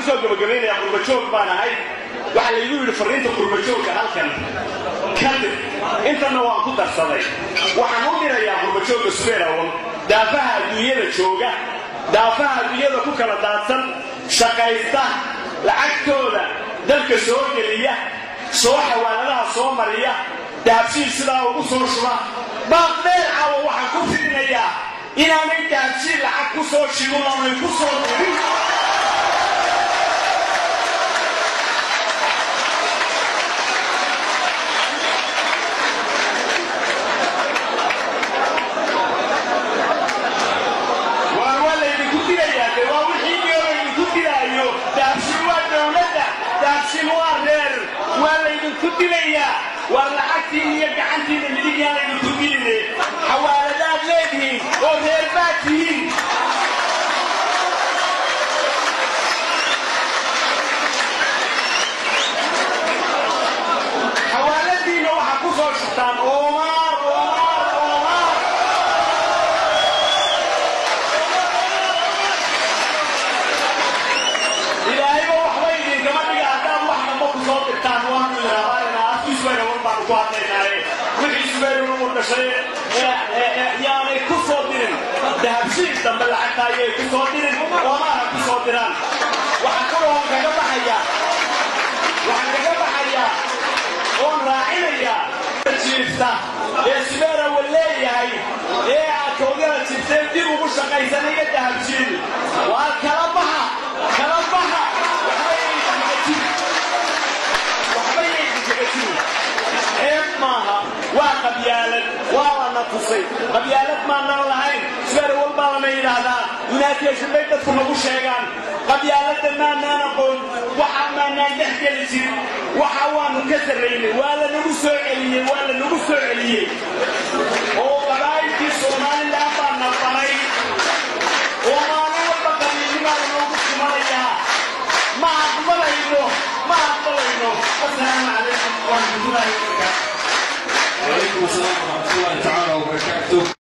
kusoo gabagabaynayaa qurbajoog baan ahay waxaa laygu yidhi fariinta qurbajoogka halkan kadib intanna waan ku darsaday waxaan u dhirayaa qurbajoogga subeerawan daafaha adduunyada jooga daafaha adduunyada ku kala daadsan shaqaysta lacagtooda dalka soo geliya soo xawaaladaha soo mariya dahabshiil sidaa ugu soo shuba baaqdheer caawa waxaan ku fidinayaa inaanay dahabshiil lacag ku soo shibin oonay ku soo dirin waar waa laydinku dilayaa de waa wixii iyo laydinku dilaayo dahabshiil waa dowladda dahabshiil waa reer waa laydinku dilayaa waar lacagtiin iyo gacantiina midig yaan laydinku diline xawaaladaad leedihiin oo reer baad tihiin xawaaladiinna waxaa ku soo shubtaan oomaar oomaar oomaar ilaahayba waxba idinkama dhiga haddaad wax damba ku soo dirtaan waanu idhaahaynaa afkii subayra war baanu ku hadlaynaaye wixii subayruna u dhashay yaanay ku soo dirin dahabshiil dambe lacagta ayay ku soo dirin oomaana ku soo diraan waxaan kaloo kaga baxayaa waxaan kaga baxayaa oon raacinayaa jiifta ee subayra wa leeyahay ee aad kawdala jirteen dib ugu shaqaysanaya dahabshiil waa kala baxa kala baxa ceeb maaha waa qabyaalad waa lana tusay qabyaalad maanaan lahayn subeer walbaa lana yidhaahdaa yunaatiyashan bay dadku nagu sheegaan qabyaaladda maanaan aqoon waxa maanaan dhex geli jirin waxa waanu ka sarraynay waa lanagu soo celiyey waa lanagu soo celiyey oo qabaa'ilkii somalilan baa nabanay oo maalin walba qabiilnimaa lanoogu sumanayaa ma aqbalayno ma aqbalayno asalaamu calaykum waraxmatullaahi wabarakaatu وعليكم السلام ورحمة الله تعالى وبركاته